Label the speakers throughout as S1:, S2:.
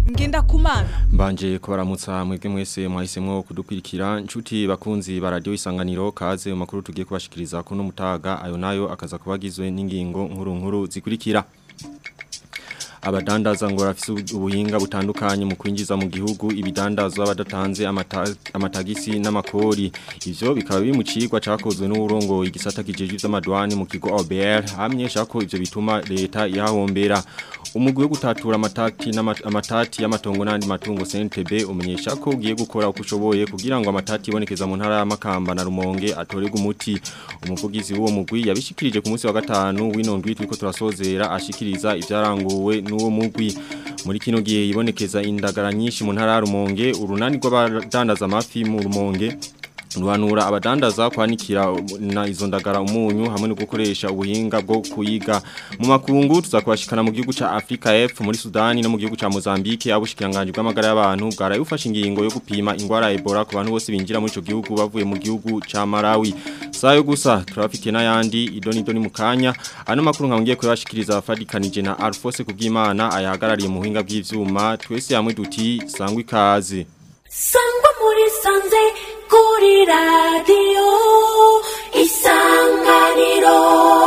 S1: ngenda kumana
S2: Mbanje kubaramutsa mwebwe mwese mwahisemwo kudukwirikira nshuti bakunzi ba radio isanganiro kaze mu makuru tugiye kubashikiriza kuno mutaga ayo nayo akaza kubagizwe n'ingingo nkuru nkuru zikurikira abadandaza ngo bafise ubuhinga butandukanye mu kwinjiza mu gihugu ibidandazwa badatanze amata, amatagisi n'amakori ivyo bikaba biri mu cigwa cakozwe n'uburongo igisata kijeje vy'amadwani mu kigo OBR hamyesha ko ivyo bituma leta yahombera umugwi wo gutatura amatati n'amatati y'amatongo n'andi matungo CNTB umenyesha ko ugiye gukora uko ushoboye kugira ngo amatati ibonekeza mu ntara y'amakamba na Rumonge atorega umuti umuvugizi w'uwo mugwi yabishikirije ku munsi wa gatanu w'inondwi twiko turasozera ashikiriza ivyaranguwe n'uwo mugwi muri kino gihe ibonekeza indagara nyinshi mu ntara ya Rumonge urunani rw'abadandaza amafi mu Rumonge Ruhanura abadandaza kwanikira na izo ndagara umunyu hamwe no gukoresha ubuhinga bwo kuyiga mu makungu tuzakwashikana mu gihugu ca Africa F muri Sudani no mu gihugu ca Mozambique abushikiranganje bw'amagara y'abantu bwarayufasha ingingo yo gupima ingwara ya Ebola ku bantu bose binjira muri ico gihugu bavuye mu gihugu ca Malawi sayo gusa turafitiye n'ayandi idoni idoni mu kanya ano makuru nkangiye kuyashikiriza afadikanije na Alphonse kubwimana ayahagarariye mu buhinga bw'ivyuma twese hamwe duti sangwa ikaze
S3: sangwa muri sanze kuri radiyo isanganiro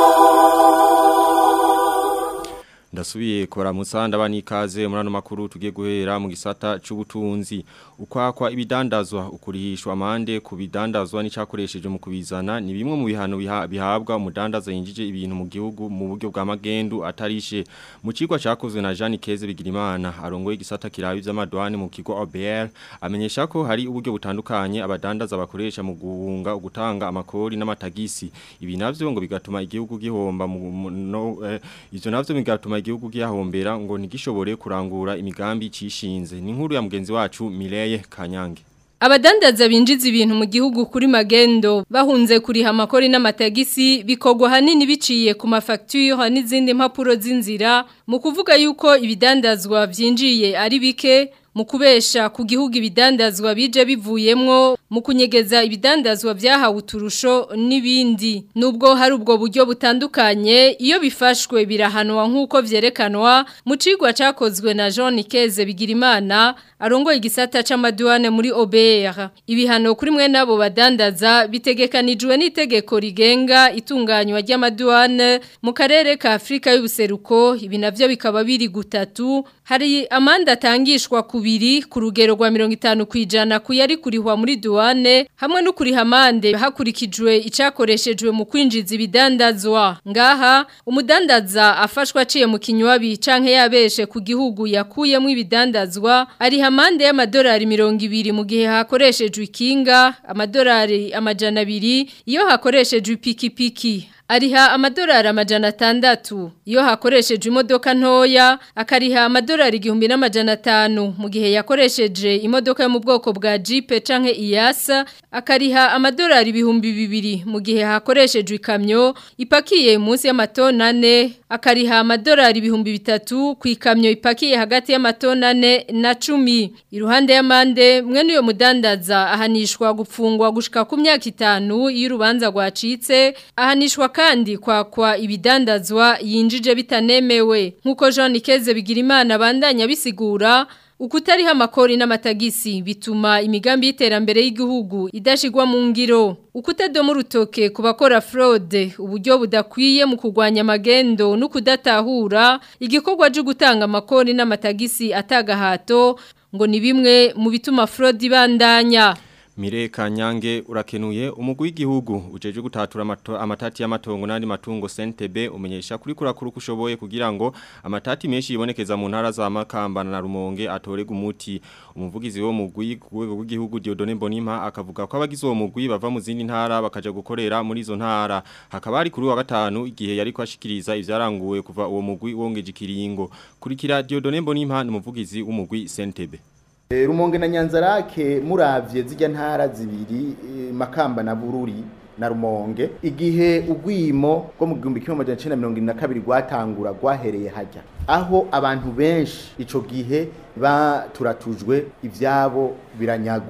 S2: Ndasubiye kubaramutsa ndabani ikaze muri ano makuru tugiye guhera mu gisata c'ubutunzi ukwakwa ibidandazwa ukurihishwa amande ku bidandazwa n'icakoresheje mu kubizana ni bimwe mu bihano bihabwa umudandaza yinjije ibintu mu gihugu mu buryo bwa magendu atarishe mu cigwa cakozwe na Jean Keze Bigirimana arongoye igisata kirabi vy'amadwani mu kigo OBR amenyesha ko hari uburyo butandukanye abadandaza bakoresha mu guhunga ugutanga amakori n'amatagisi ibi navyo ngo bigatuma igihugu gihomba mu no eh, ivyo navyo bigatuma igihugu gihahombera ngo ntigishobore kurangura imigambi cishinze ni nkuru ya mugenzi wacu Mireye Kanyange
S4: Abadandaza binjiza ibintu mu gihugu kuri magendo bahunze kuriha amakori n'amatagisi bikogwa hanini biciye ku mafacture n'izindi mpapuro z'inzira mu kuvuga yuko ibidandazwa vyinjiye ari bike mu kubesha ku gihugu ibidandazwa bije bivuyemwo mu kunyegeza ibidandazwa byahawe uturusho n'ibindi nubwo hari ubwo buryo butandukanye iyo bifashwe birahanwa nk'uko vyerekanwa mu cigwa cakozwe na Jean Nikeze Bigirimana arongoye igisata c'amaduane muri OBR ibihano kuri mwe nabo badandaza bitegekanijwe n'itegeko rigenga itunganywa ry'amaduane mu karere ka Afrika y'ubuseruko ibi navyo bikaba biri gutatu hari amanda atangishwa kubiri ku rugero rwa 50 kwijana kuyari kurihwa muri duane hamwe no kuriha amande hakurikijwe icakoreshejwe mu kwinjiza ibidandazwa ngaha umudandaza afashwa aciye mu kinywabi canke yabeshe ku gihugu yakuyemo ibidandazwa ari hamande y'amadolari 200 mu gihe hakoreshejwe ikinga amadolari amajana abiri iyo hakoreshejwe ipikipiki ariha amadolari amajana atandatu iyo hakoresheje imodoka ntoya akariha amadolari igihumbi n'amajana atanu mu gihe yakoresheje imodoka yo mu bwoko bwa jipe canke iyasa akariha amadolari ibihumbi bibiri mu gihe hakoreshejwe ikamyo ipakiye munsi y'amatona ane akariha amadolari ibihumbi bitatu ku ikamyo ipakiye hagati y'amatona ane na cumi iruhande y'amande mwene uyo mudandaza ahanishwa gupfungwa gushika ku myaka itanu iyo urubanza rwacitse ahanishwa kandi kwakwa ibidandazwa yinjije bitanemewe nkuko Jean Nikeze Bigirimana bandanya bisigura ukutariha amakori n'amatagisi bituma imigambi y'iterambere y'igihugu idashigwa mu ngiro ukutadomo urutoke ku bakora fraude uburyo budakwiye mu kurwanya amagendo no kudatahura igikorwa cyo gutanga amakori n'amatagisi atagahato ngo ni bimwe mu bituma fraude ibandanya
S2: Mire Kanyange urakenuye umugwi w'igihugu ujeje gutatura amatati y'amatongo n'andi matungo CNTB umenyesha kuri kurakuru kushoboye kugira ngo amatati menshi yibonekeza mu ntara za Makamba na Rumonge atorega umuti umuvugizi wo mugwi kuwego w'igihugu Diodone Bonima akavuga ko abagize uwo mugwi bava mu zindi ntara bakaja gukorera muri izo ntara hakaba ari kuri wa gatanu igihe yari kwashikiriza ivyaranguwe kuva uwo mugwi wongeje ikiringo kurikira Diodone Bonima n'umuvugizi w'umugwi CNTB
S5: rumonge na nyanzarake muravye zijya ntara zibiri makamba na bururi na rumonge igihe ugwimo rwo mu gihumbi kimwe amajana icenda mirongo irindwi na kabiri rwatangura rwahereye hajya aho abantu benshi ico gihe baturatujwe ivyabo biranyagwa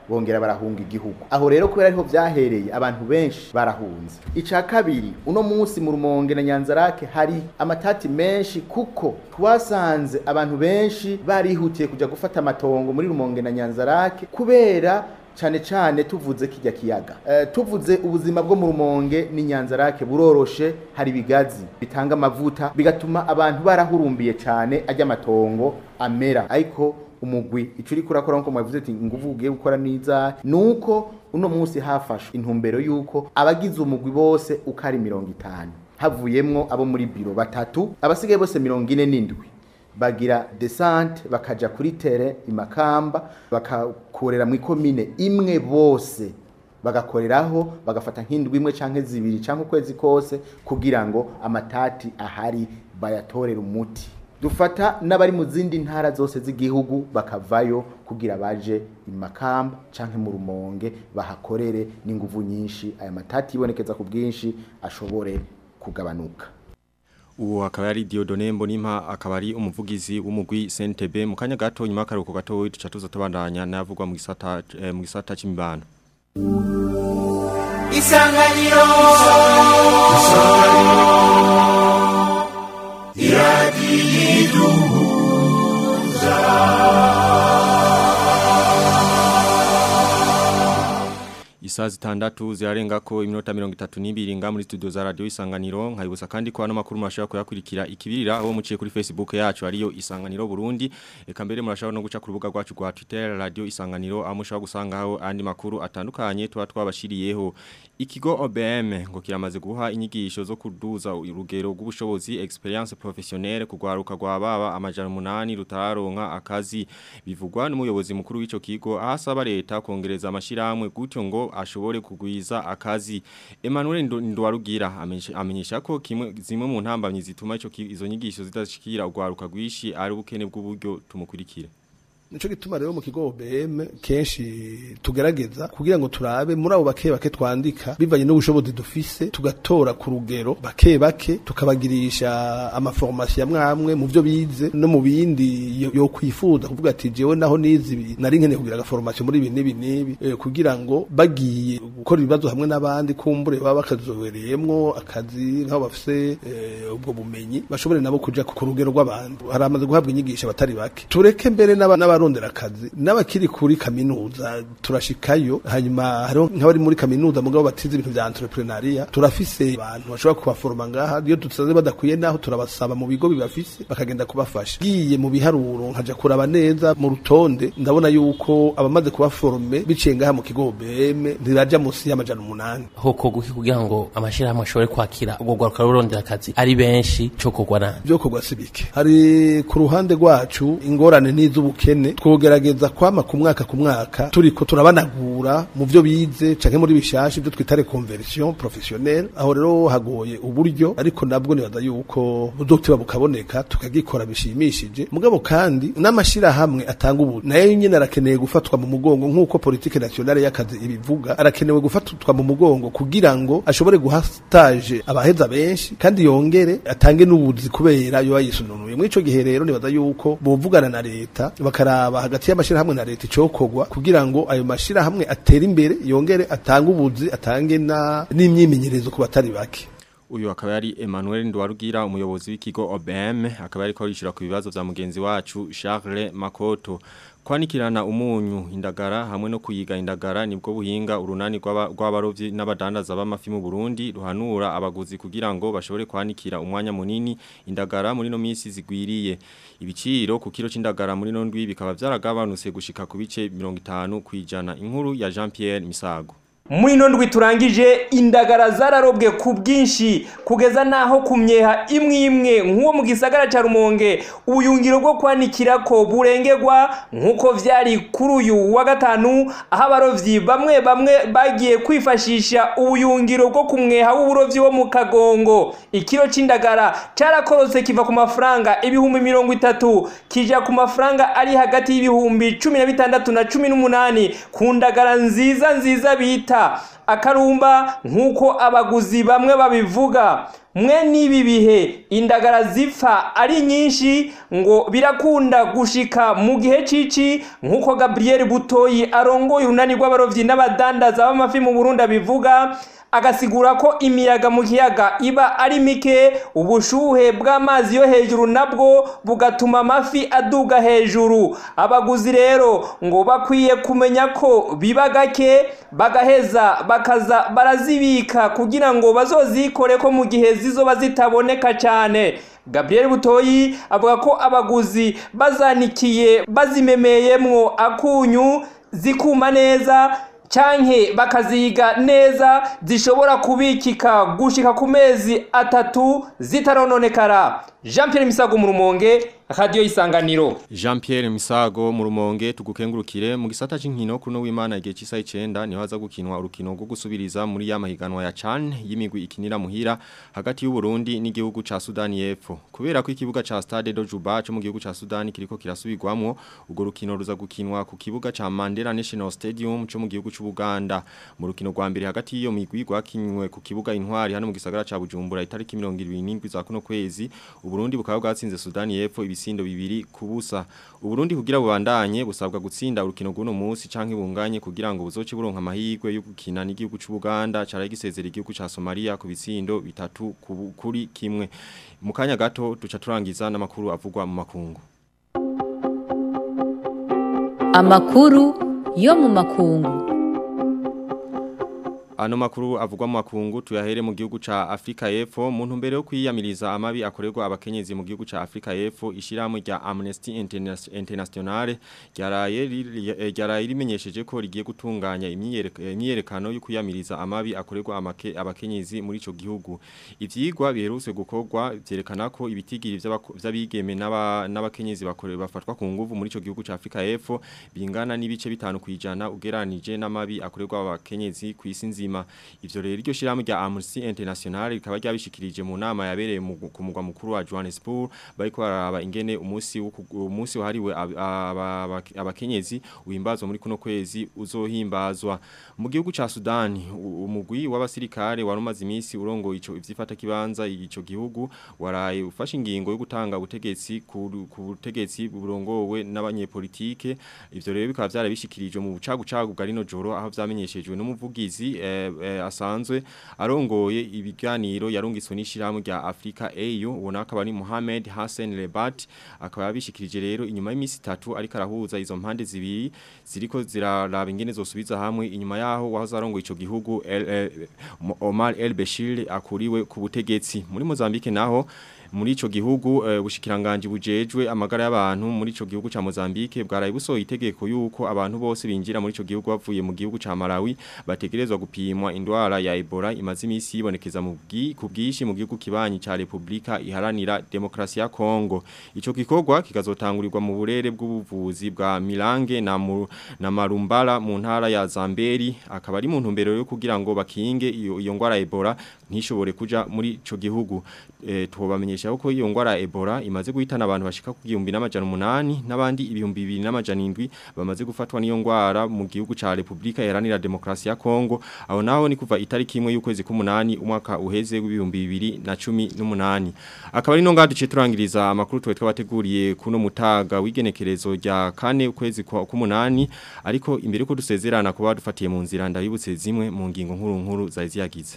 S5: bongera barahunga igihugu aho rero kubera ariho vyahereye abantu benshi barahunze ica kabiri uno munsi mu rumonge na nyanzarake hari amatati menshi kuko twasanze abantu benshi barihutiye kuja gufata amatongo muri rumonge na nyanzarake kubera cyane cyane tuvuze kijya kiyaga uh, tuvuze ubuzima bwo mu rumonge n'inyanzarake buroroshe hari ibigazi bitanga amavuta bigatuma abantu barahurumbiye cyane ajya amatongo amera ariko umugwi ico uri kurakora nko mwavuze ati nguvu ugiye gukora niza nuko uno munsi hafashwe intumbero yuko abagize umugwi bose ukari mirongo itanu havuyemwo abo muri biro batatu abasigaye bose mirongo ine n'indwi bagira desante bakaja kuri tere imakamba bakakorera mu ikomine imwe bose bagakoreraho bagafata nk'indwi imwe canke zibiri canke ukwezi kose kugira ngo amatati ahari bayatorere umuti dufata n'abari mu zindi ntara zose z'igihugu bakavayo kugira baje imakamba canke mu rumonge bahakorere n'inguvu nyinshi aya matati yibonekeza ku bwinshi ashobore kugabanuka
S2: uwo akaba ari Diodone Mbonimpa akaba ari umuvugizi w'umugwi CNTB mu kanya gato nyuma karuko gato tuca tuza tubandanya navugwa mu gisata eh, mu gisata c'imibano
S1: Isanganiro
S2: Isaa zitandatu zirarenga ko iminota mirongo itatu n'ibiri nga muri studio za radio isanganiro nkayibusa kandi ko ano makuru murashobora kuyakurikira ikibirira aho muciye kuri Facebook yacu ariyo isanganiro Burundi eka mbere murashobora no guca ku rubuga rwacu rwa Twitter radio isanganiro aho mushobora gusangaho andi makuru atandukanye tuba twabashiriyeho ikigo OBM ngo kiramaze guha inyigisho zo kuduza urugero rw'ubushobozi experience professionnelle kugwaruka rwa baba amajana umunani rutaronka akazi bivugwa n'umuyobozi mukuru w'ico kigo ahasaba leta kongereza amashiramwe gutyo ngo ashobore kugwiza akazi Emmanuel Ndwarugira amenyesha ko kimwe zimwe mu ntambamyi zituma ico izo nyigisho zidashikira ugwaruka rwishi ari ubukene bw'uburyo tumukurikire
S6: nico gituma rero mu kigo OBM kenshi tugerageza kugira ngo turabe muri abo bake bake twandika bivanye n'ubushobozi dufise tugatora ku rugero bake bake tukabagirisha amaformation amwe mu byo bize no mu bindi yo, yo kwifuza kuvuga ati jewe naho nizi ibi nari nkeneye kugira agaformation muri ibi n'ibi n'ibi e, kugira ngo bagiye gukora ibibazo hamwe n'abandi kumbure baba bakazobereyemwo akazi nk'aho bafise e, ubwo bumenyi bashobore nabo kuja ku rugero rw'abantu haramaze guhabwa inyigisho batari bake tureke mbere n'aba abarondera akazi n'abakiri kuri kaminuza turashikayo hanyuma hariho nk'abari muri kaminuza mugabo batize ibintu vya entrepreneuria turafise abantu bashobora kubaforoma ngaha iyo dusanze badakwiye naho turabasaba mu bigo bibafise bakagenda kubafasha giye mu biharuro nkaja kuraba neza mu rutonde ndabona yuko abamaze kubaforome biciye ngaha mu kigo BM ntiraja musi y'amajana umunani
S7: hoko guki kugira ngo amashirahamwe ashobore kwakira ubwo gwaruka rurondera akazi ari benshi cyo kogwa nani
S6: byo kogwa sibike hari ku ruhande rwacu ingorane n'iz'ubukene twogerageza kwama ku mwaka ku mwaka turiko turabanagura mu byo bize canke muri bishashi byo twita reconversion professionnelle aho rero hagoye uburyo ariko nabwo nibaza yuko buzotiba bukaboneka tukagikora bishimishije mugabo kandi n'amashira hamwe atanga ubu nayo nyene arakeneye gufatwa mu mugongo nk'uko politique nationale y'akazi ibivuga arakenewe gufatwa mu mugongo kugira ngo ashobore guha stage abaheza benshi kandi yongere atange n'ubuzi kubera yo yisununuye muri ico gihe rero nibaza yuko bovugana na leta bakaraba hagati y'amashirahamwe na leta icokogwa kugira ngo ayo mashirahamwe atere imbere yongere atange ubuzi atange na n'imyimenyerezo ku batari bake
S2: uyu akaba yari Emmanuel Ndwarugira umuyobozi w'ikigo OBM akaba yari ko yishura ku bibazo vya mugenzi wacu Charles Makoto kwanikirana umunyu indagara hamwe no kuyiga indagara nibwo buhinga urunani rw'abarovyi n'abadandaza b'amafi mu Burundi ruhanura abaguzi kugira ngo bashobore kwanikira umwanya munini indagara muri no misi zigwiriye ibiciro ku kilo c'indagara muri no ndwi bikaba vyaragabanutse gushika ku bice 50 kwijana inkuru ya Jean Pierre Misago
S8: muri ino ndwi turangije indagara zararobwe ku bwinshi kugeza n'aho ku myeha imwe imwe nk'uwo mu gisagara cya rumonge ubuyungiro bwo kwanikira ko burengerwa nk'uko byari kuri uyu wa gatanu aho abarobyi bamwe bamwe bagiye kwifashisha ubuyungiro bwo ku mweha w'uburobyi wo mu kagongo ikiro cy'indagara cyarakorotse kiva ku mafaranga ibihumbi mirongo itatu kijya ku mafaranga ari hagati y'ibihumbi cumi na bitandatu na cumi n'umunani ku ndagara nziza nziza bita akarumba nk'uko abaguzi bamwe babivuga mwe n'ibi bihe indagara zipfa ari nyinshi ngo birakunda gushika mu gihe cici nk'uko Gabriel Butoyi arongoye urunani rw'abarovyi n'abadandaza b'amafi mu Burundi abivuga agasigura ko imiyaga mu kiyaga iba ari mike ubushuhe bw'amazi yo hejuru nabwo bugatuma amafi aduga hejuru abaguzi rero ngo bakwiye kumenya ko biba gake bagaheza bakaza barazibika kugira ngo bazozikore ko mu gihe zizoba zitaboneka cyane Gabriel Butoyi avuga ko abaguzi bazanikiye bazimemeyemwo akunyu zikuma neza canke bakaziga neza zishobora kubikika gushika ku mezi atatu zitarononekara Jean Pierre Misago mu rumonge radio isanganiro
S2: Jean Pierre Misago mu rumonge tugukengurukire mu gisata c'inkino kuno w'Imana igihe cisa 9 niho haza gukinwa urukino rwo gusubiriza muri ya mahiganwa ya CHAN y'imigwi ikinira muhira hagati y'u Burundi n'igihugu ca Sudani y'Epfo kubera ko ikibuga ca Stade de Juba cyo mu gihugu ca Sudani kiriko kirasubirwamwo urwo rukino ruza gukinwa ku kibuga ca Mandela National Stadium cyo mu gihugu c'u Buganda mu rukino rwa mbere hagati y'iyo migwi rwakinywe ku kibuga intwari hano mu gisagara ca Bujumbura itariki 27 za kuno kwezi Uburundi bukaba bwatsinze Sudani y'Epfo ibisindo bibiri kubusa Uburundi kugira bubandanye busabwa gutsinda urukino guno munsi canke bunganye kugira ngo buzoce buronka amahirwe yo gukina n'igihugu c'u Buganda cara gisezera igihugu ca Somalia ku bisindo bitatu kuri kimwe mu kanya gato duca turangiza n'amakuru avugwa mu makungu
S1: Amakuru yo mu makungu
S2: Ano makuru avugwa mu makungu tuyahere mu gihugu ca Afrika y'Epfo mu ntumbero yo kwiyamiriza amabi akorerwa abakenyezi mu gihugu ca Afrika y'Epfo ishiramo rya Amnesty International ryaraye ryaraye rimenyesheje ko rigiye gutunganya imyiyerekano yo kwiyamiriza amabi akorerwa abakenyezi muri ico gihugu ivyigwa biherutse gukorwa byerekana ko ibitigiri vy'abigeme n'abakenyezi bakorera bafatwa ku nguvu muri ico gihugu ca Afrika y'Epfo bingana n'ibice bitanu kwijana ugeranije n'amabi akorerwa abakenyezi kwisi nzima ivyo rero iryo shiramo rya Amnesty International rikaba ryabishikirije mu nama yabereye ku mugwa mukuru wa Johannesburg bariko baraba ingene umunsi umunsi wahariwe abakenyezi uhimbazwa muri kuno kwezi uzohimbazwa mu gihugu ca Sudan umugwi w'abasirikare warumaze iminsi urongo ico ivyifata kibanza ico gihugu waraye ufashe ingingo yo gutanga ubutegetsi ku butegetsi burongowe n'abanyepolitike ivyo rero bikaba vyarabishikirijwe mu bucagucagu bwa rino joro aho vyamenyeshejwe n'umuvugizi eh, eh, asanzwe arongoye ibiganiro yarungiswe n'ishirahamwe rya Africa AU ubona akaba ari Mohamed Hassan Lebat akaba yabishikirije rero inyuma y'imisi 3 ariko arahuza izo mpande zibiri ziriko ziraraba ingene zosubiza hamwe inyuma yaho wahoze arongoye ico gihugu el, el, Omar El Bashir akuriwe ku butegetsi muri Mozambique naho muri ico gihugu uh, bushikiranganje bujejwe amagara y'abantu muri ico gihugu ca Mozambique bwaraye busohoye itegeko yuko abantu bose binjira muri ico gihugu bavuye mu gihugu ca Malawi bategerezwa gupimwa indwara ya Ebola imaze imisi yibonekeza mu kubwishi mu gihugu kibanyi ca Republika iharanira demokrasi ya Kongo ico gikorwa kikazotangurirwa mu burere bw'ubuvuzi bwa Milange na mu, na Marumbala mu ntara ya Zamberi akaba ari mu ntumbero yo kugira ngo bakinge iyo, iyo ngwara Ebola ntishobore kuja muri ico gihugu e, tubamenyesha ko iyo ngwara Ebola imaze guhitana abantu bashika ku 1800 n'abandi ibihumbi 2700 bamaze gufatwa n'iyo ngwara mu gihugu ca Republika Iharanira Demokrasi ya Kongo aho naho ni kuva itariki imwe y'ukwezi k'umunani umwaka uheze w'ibihumbi 2018 akaba ari no ngadu citurangiriza amakuru twe twabateguriye kuno mutaga w'igenekerezo rya kane ukwezi k'umunani ariko imbere ko dusezerana kuba dufatiye mu nzira ndabibutse zimwe mu ngingo nkuru nkuru zaziyagize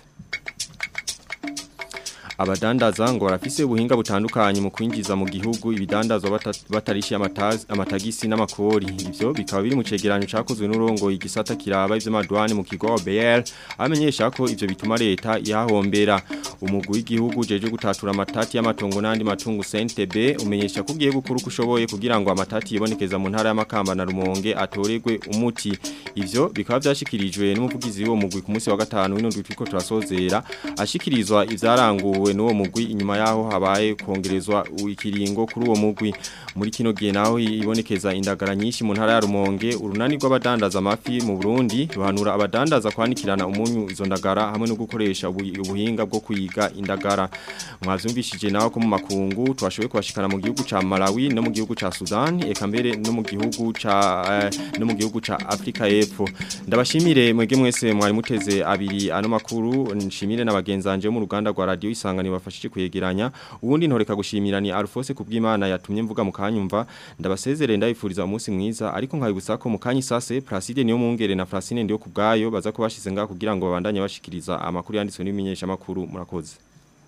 S2: abadandaza ngo barafise ubuhinga butandukanye mu kwinjiza mu gihugu ibidandazwa batarishi amatagisi n'amakori ivyo bikaba biri mu cegeranyo cakozwe n'urongo igisata kiraba ivy'amadwani mu kigo OBR amenyesha ko ivyo bituma leta yahombera umugwi w'igihugu jeje gutatura amatati y'amatongo n'andi matungo CNTB umenyesha ko ugiye gukura uko ushoboye kugira ngo amatati yibonekeza mu ntara y'amakamba na Rumonge atoregwe umuti ivyo bikaba vyashikirijwe n'umuvugizi w'uwo mugwi ku munsi wa gatanu w'ino twiko turasozera ashikirizwa ivyaranguwe n'uwo mugwi inyuma yaho habaye kongerezwa ikiringo kuri uwo mugwi muri kino gihe naho ibonekeza indagara nyinshi mu ntara ya Rumonge urunani rw'abadandaza amafi mu Burundi ruhanura abadandaza kwanikirana umunyu izo ndagara hamwe no gukoresha ubuhinga bwo kuyiga indagara mwavyumvishije naho ko mu makungu twashoboye kubashikana mu gihugu ca Malawi no mu gihugu ca Sudan eka mbere no mu gihugu ca eh, no mu gihugu ca Afrika y'Epfo ndabashimire mwege mwese mwari muteze abiri ano makuru nshimire n'abagenzanje mu ruganda rwa radio isanga isanganiro bafashije kwegeranya ubundi ntoreka gushimira ni Alphonse kubw'Imana yatumye mvuga mu kanyumva ndabasezerere ndabifuriza umunsi mwiza ariko nkabibutsa ko mu kanyi sase Placide niyo mungere na Francine ndiyo kubgayo baza kubashize ngaho kugira ngo babandanye bashikiriza amakuru yanditswe n'ibimenyesha makuru murakoze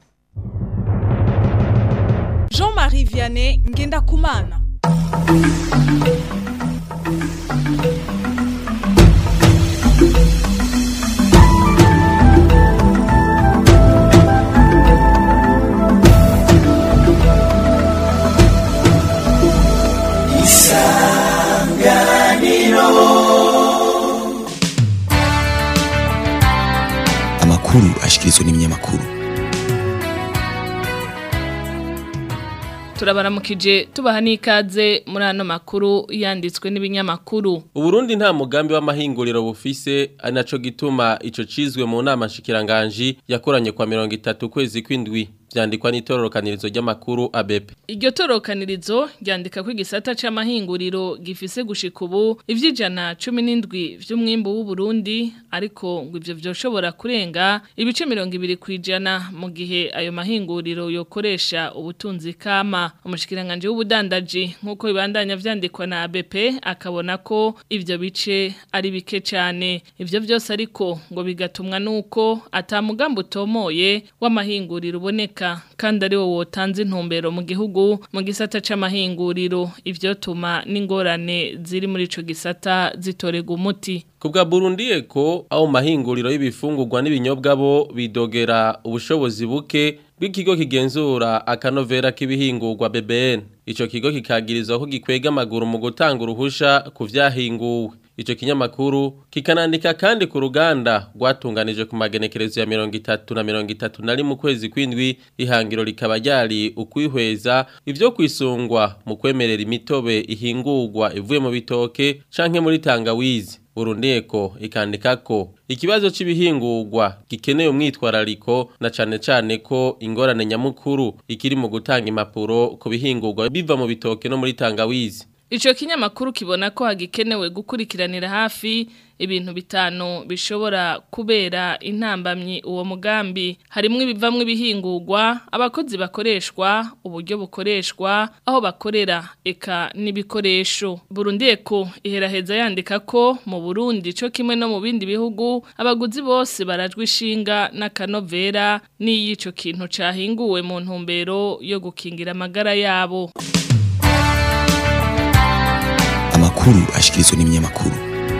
S9: Jean-Marie Vianney Ngendakumana
S10: amakuru ashikirizwa n'ibinyamakuru
S11: turabaramukije tubaha n'ikaze muri ano makuru yanditswe n'ibinyamakuru
S7: Uburundi nta mugambi w'amahinguriro bufise ari naco gituma ico cizwe mu nama nshikiranganji yakoranye kwa mirongo itatu kwezi kw'indwi vyandikwa n'itororokanirizo ry'amakuru ABP.
S11: Iryo torokanirizo ryandika ko igisata c'amahinguriro gifise gushika ubu ivy'ijana 17 vy'umwimbu w'u Burundi ariko ngo ivyo vyoshobora kurenga ibice 200 kwijana mu gihe ayo mahinguriro yokoresha ubutunzi kama umushikiranganje w'ubudandaji nkuko bibandanya vyandikwa na ABP akabona ko ivyo bice ari bike cyane ivyo vyose ariko ngo bigatumwa nuko atamugambo utomoye w'amahinguriro uboneka kandi ari wo wotanze intumbero mu gihugu mu gisata c'amahinguriro ivyo tuma n'ingorane ziri muri ico gisata zitorega umuti
S7: Kubwa Burundi eko aho mahinguriro y'ibifungurwa n'ibinyobwa bo bidogera ubushobozi buke bw'ikigo kigenzura akanovera k'ibihingurwa BBN ico kigo kikagirizwa ko gikwega amaguru mu gutanga uruhusha ku vyahinguwe Ico kinyamakuru kikanandika kandi ku ruganda rwatunganije ku magenekerezo ya mirongo itatu na mirongo itatu na rimwe ukwezi kw'indwi ihangiro rikaba ryari ukwihweza ivyo kwisungwa mu kwemerera imitobe ihingurwa ivuye mu bitoke canke muri tangawizi Burundeko ikandika ko ikibazo c'ibihingurwa gikeneye umwitwarariko na cane cane ko ingorane nyamukuru ikiri mu gutanga impapuro ku bihingurwa biva mu bitoke no muri tangawizi
S11: Ico kinyamakuru kibona ko hagikenewe gukurikiranira hafi ibintu bitanu bishobora kubera intambamyi uwo mugambi harimwo ibivamwe ibihingurwa abakozi bakoreshwa uburyo bukoreshwa aho bakorera eka n'ibikoresho Burundi eko iheraheza yandika ko mu Burundi co kimwe no mu bindi bihugu abaguzi bose barajwe ishinga n'akanovera n'iyico kintu cahinguwe mu ntumbero yo gukingira amagara yabo
S10: amakuru ashikirizwa n'ibinyamakuru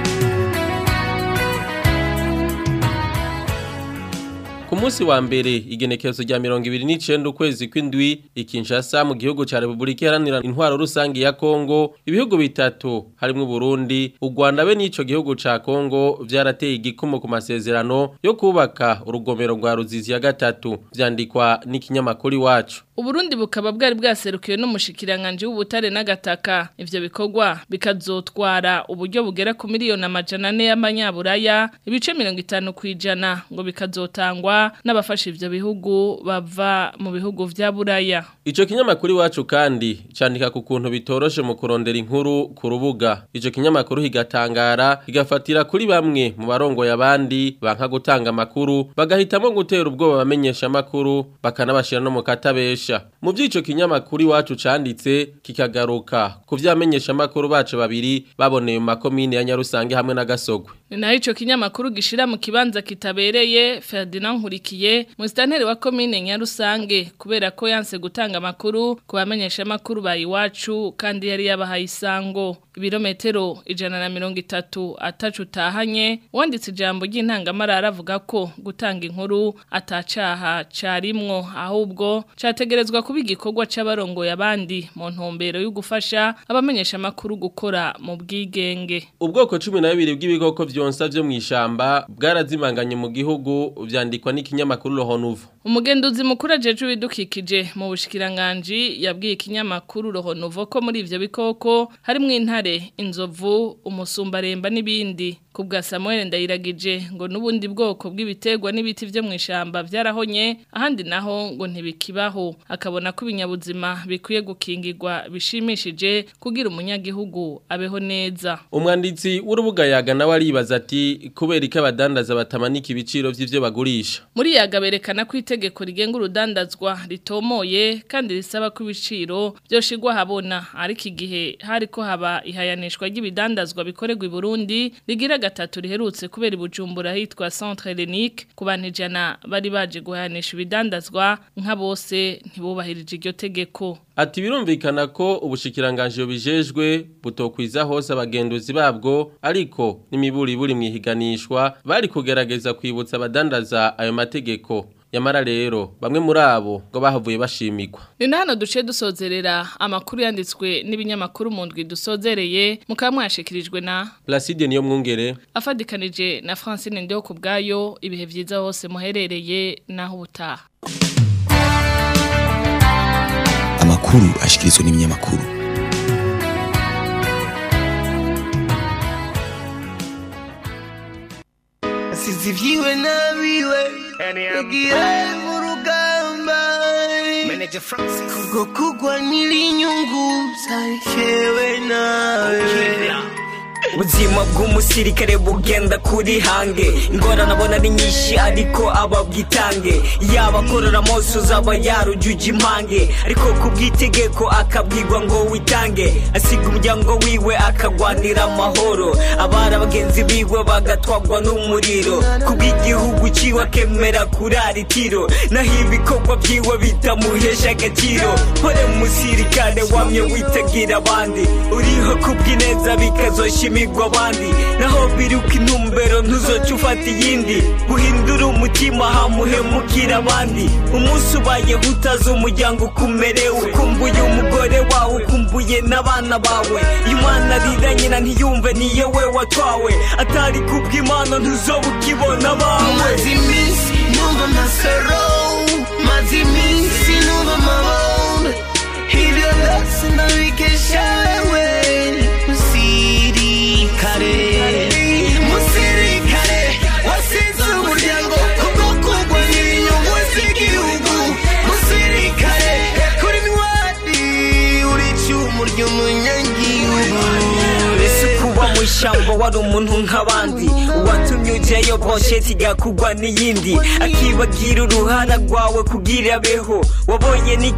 S7: Ku munsi wa mbere igenekerezo rya 29 ukwezi kw'indwi ikinshasa mu gihugu ca Republika Iharanira Intwaro Rusangi ya Kongo ibihugu bitatu harimo Burundi u Rwanda be n'ico gihugu ca Kongo vyarateye igikumo ku masezerano yo kubaka urugomero rwa Ruzizi ya gatatu vyandikwa n'ikinyamakuru iwacu
S11: Uburundi bukaba bwari bwaserukiwe n'umushikiranganje w'ubutare n'agataka ivyo bikorwa bikazotwara uburyo bugera ku miliyoni amajana ane y'amanyaburaya ibice 50 kwijana ngo bikazotangwa n'abafasha ivyo bihugu bava mu bihugu vya buraya
S7: Ico kinyamakuru iwacu kandi candika ku kuntu bitoroshe mu kurondera inkuru ku rubuga ico kinyamakuru higatangara higafatira kuri bamwe mu barongo y'abandi banka gutanga amakuru bagahitamo gutera ubwoba bamenyesha amakuru bakanabashira no mu katabesha mu by'ico kinyamakuru iwacu canditse kikagaruka ku vyamenyesha amakuru bacu babiri baboneye mu makomine ya Nyarusange hamwe na Gasogwe
S11: ni naho ico kinyamakuru gishira mu kibanza kitabereye Ferdinand Nkurikiye musitanteri wa komine Nyarusange kubera ko yanse gutanga amakuru ku bamenyesha amakuru ba iwacu kandi yari yabahaye isango ibirometero ijana na mirongo itatu atacu utahanye wanditse ijambo ry'intangamarara avuga ko gutanga inkuru atacaha carimwo ahubwo categerezwa kuba igikorwa c'abarongoye abandi mu ntumbero yo gufasha abamenyesha amakuru gukora mu bwigenge
S7: ubwoko 12 bw'ibikoko vyonsa vyo mwishamba bwarazimanganye mu gihugu vyandikwa n'ikinyamakuru Rohonuvo
S11: umugenduzi mukuru ajeje ibidukikije mu bushikiranganje yabwiye ikinyamakuru Rohonuvo ko muri ivyo bikoko harimwo intare inzovu umusumbaremba n'ibindi kubwa Samuel ndayiragije ngo nubundi bwoko bw'ibiterwa n'ibiti vyo mwishamba vyarahonye ahandi naho ngo ntibikibaho akabona ko ibinyabuzima bikwiye gukingirwa bishimishije kugira umunyagihugu abeho neza
S7: umwanditsi w'urubuga yaga nawe aribaza ati kubera ko abadandaza batamanika ibiciro by'ibyo bagurisha
S11: muri yaga berekana ko itegeko rigenga urudandazwa ritomoye kandi risaba ko ibiciro byoshigwa habona ariko igihe hari ko haba ihayanishwa ry'ibidandazwa bikorerwa i Burundi rigira gatatu riherutse kubera ibujumbura hitwa Centre Hellenique ku bantu ijana bari baje guhayanisha ibidandazwa nka bose ntibubahirije iryo tegeko
S7: Ati birumvikana ko ubushikiranganje bijejwe butokwiza hose abagenduzi babwo ariko n'imiburi buri mwihiganishwa bari kugerageza kwibutsa abadandaza ayo mategeko Yamara rero bamwe muri abo ngo bahavuye bashimikwa.
S11: Ni hano duce dusozerera amakuru yanditswe n'ibinyamakuru mu ndwi dusozereye mukaba mwashikirijwe na
S7: Placide niyo mwungere
S11: afadikanije na Francine Ndeho kubgayo ibihe vyiza hose muherereye naho ubutaha.
S10: Amakuru ashikirizwa n'ibinyamakuru.
S12: Sizi vyiwe nabiwe Yagiye mu rugamba Kubwo kugwa n'inyungu Zakewe nawe
S13: ubuzima bw'umusirikare bugenda kuri hange ingorane abona ari nyinshi ariko aba bwitange yaba akorora mose uzaba yarujuje impange ariko ku bw'itegeko akabwirwa ngo witange asiga umuryango wiwe akagwanira amahoro abari bagenzi biwe bagatwagwa n'umuriro ku bw'igihugu ciwe akemera kurara itiro naho ibikorwa byiwe bitamuhesha agaciro hore musirikare wamye witagira abandi uriho ku bw'ineza bikazoshima imigwa abandi naho biruka intumbero ntuzoca ufata iyindi guhindura umutima hamuhemukira abandi umunsi ubayeho utazi umuryango ukumerewe ukumbuye umugore wawe ukumbuye n'abana bawe iyo umwana arira nyina ntiyumve niyo we watwawe atari kubw'imana ntuzoba ukibona abawe
S12: maze iminsi numva amasaro maze iminsi numva amabombe ibyo byose ndabikesha wewe musirikare musirikare wasize umuryango kubwo kugwa n'inyungu z'igihugu musirikare kuri ntwari uri icyuma ry'umunyagihugu
S13: ese kuba mu ishyamba wari umuntu nk'abandi uwatumye ujyayo bosheti igakugwa n'iyindi akibagira uruhara rwawe kugira abeho wabonye ni